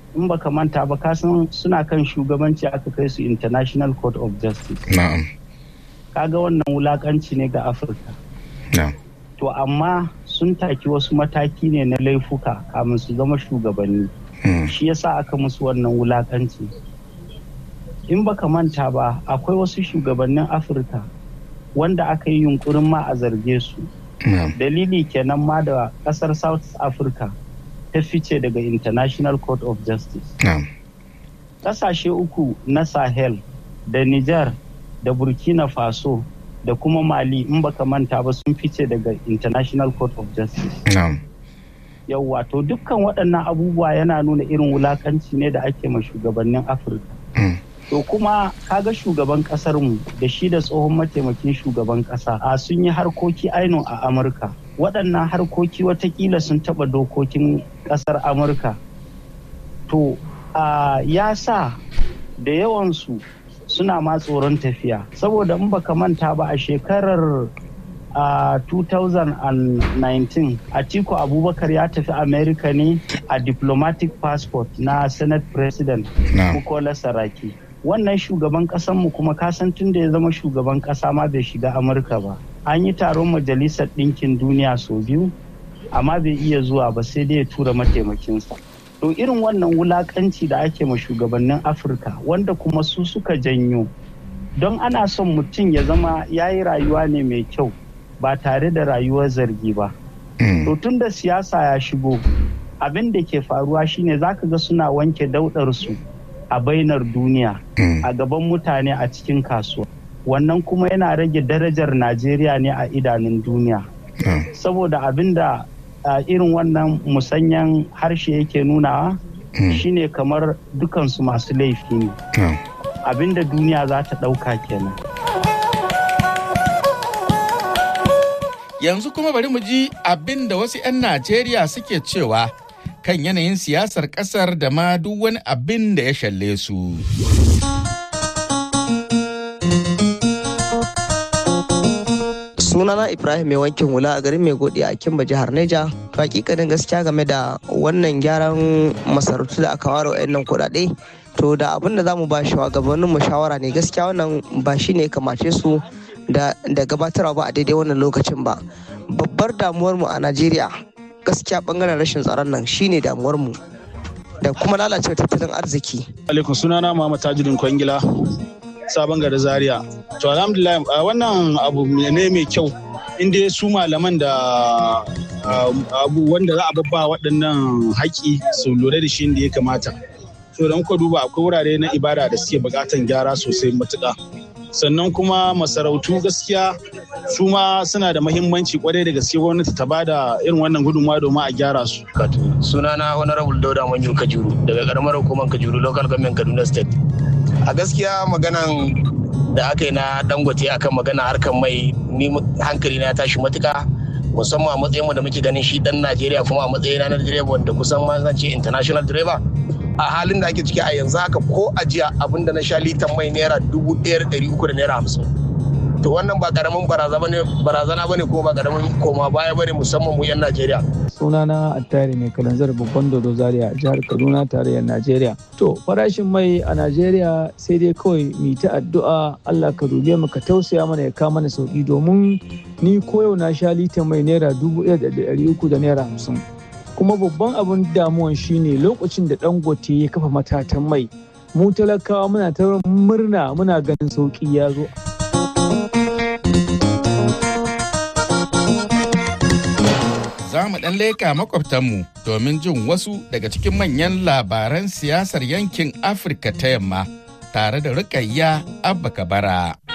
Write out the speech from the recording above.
in baka manta ba kasan suna kan shugabanci aka kai su international court of justice na'am kaga wannan wulakanci ne ga afirka na'am to amma sun taki wasu mataki ne na laifuka kamin su zama shugabanni mm, shi yasa aka musu wannan wulakanci in baka manta ba akwai wasu shugabannin afirka wanda aka yi yunkurin ma a zarge su na'am dalili kenan ma da kasar south africa ta fice daga international court of justice na'am kasashe uku na sahel da niger da burkina faso da kuma mali in baka manta ba sun fice daga international court of justice na'am yauwa to dukkan waɗannan abubuwa yana nuna irin wulakanci ne da ake ma shugabannin afirka mm, to kuma kaga shugaban mu da shi da tsohon mataimakin shugaban ƙasa a sun yi harkoki aino a amurka waɗannan harkoki watakila sun taɓa dokokin ƙasar amurka to a ya sa da yawansu suna ma tsoron tafiya saboda in baka manta ba a shekarar a 2019 atiku abubakar ya tafi america ne a diplomatic passport na senate president na'am Bukola Saraki. Wannan shugaban mu kuma kasan tun da ya zama shugaban ƙasa ma bai shiga Amurka ba. An yi taron majalisar ɗinkin duniya sau biyu, amma bai iya zuwa ba sai dai ya tura mataimakinsa. To irin wannan wulakanci da ake ma shugabannin Afirka wanda kuma su suka janyo. Don ana son mutum ya zama ya yi rayuwa ne mai kyau ba tare da rayuwar zargi ba. mm, To tun da siyasa ya shigo, abin da ke faruwa shine zaka ga suna wanke daudarsu a bainar duniya mm, a gaban mutane a cikin kasuwa. Wannan kuma yana rage darajar Najeriya ne a idanun duniya. na'am Saboda abin da a irin wannan musanyan harshe yake nunawa mm, shine kamar dukansu masu laifi ne. na'am Abin da duniya za ta ɗauka kenan. Yanzu kuma bari mu ji abin da wasu 'yan Najeriya suke cewa kan yanayin siyasar ƙasar da ma duk wani abin da ya shalle su. sunana ibrahim mai wankin hula a garin mai godi a kimba jihar neja to hakikanin gaskiya game da wannan gyaran masarautu da aka ware wa'annan kuɗaɗe to da abin da za mu ba shugabannin mu shawara ne gaskiya wannan ba shi ne kamace su da da gabatarwa ba a daidai wannan lokacin ba babbar damuwar mu a najeriya gaskiya bangaren rashin tsaron nan shine damuwar mu da kuma lalacewar tattalin arziki alaikum sunana Muhammad Tajuddin Kwangila sabon gari Zaria. To alhamdulillah a wannan abu ne mai kyau inda su malaman da ah, abu wanda za a babba waɗannan haƙi su lura da shi inda ya kamata. To don ku duba akwai wurare na ibada da suke buƙatan gyara sosai matuƙa. Sannan kuma masarautu gaskiya su ma suna da mahimmanci kwarai da gaske gwamnati ta bada irin wannan gudunmawa domin a gyara su. Katu. Sunana Honorable Dauda Manju Kajuru daga karamar hukumar Kajuru Local Government Kaduna State. A gaskiya maganan da aka yi na dangote akan magana harkar mai ni hankali na tashi matuka musamman a matsayin mu da muke ganin shi dan Najeriya kuma a matsayin na direba wanda kusan ma zan ce international driver a halin da ake ciki a yanzu haka ko a jiya abinda na sha litan mai naira dubu ɗaya da ɗari uku da naira hamsin to wannan ba karamin barazana bane kuma ba karamin koma baya bane musamman mu 'yan Najeriya. sunana attari mai kalanzar babban dodo zaria jihar kaduna tarayyar najeriya to farashin mai a najeriya sai dai kawai mu ta addu'a allah ka dube mu ka tausaya mana ya kama mana sauki domin ni koyau na sha litan mai naira dubu ɗaya da ɗari uku da naira hamsin kuma babban abin damuwan shine lokacin da dangote ya kafa matatan mai mu talakawa muna ta murna muna ganin sauki ya zo za mu ɗan leka makwabtanmu domin jin wasu daga cikin manyan labaran siyasar yankin Afirka ta yamma tare da Rukayya Abba Kabara.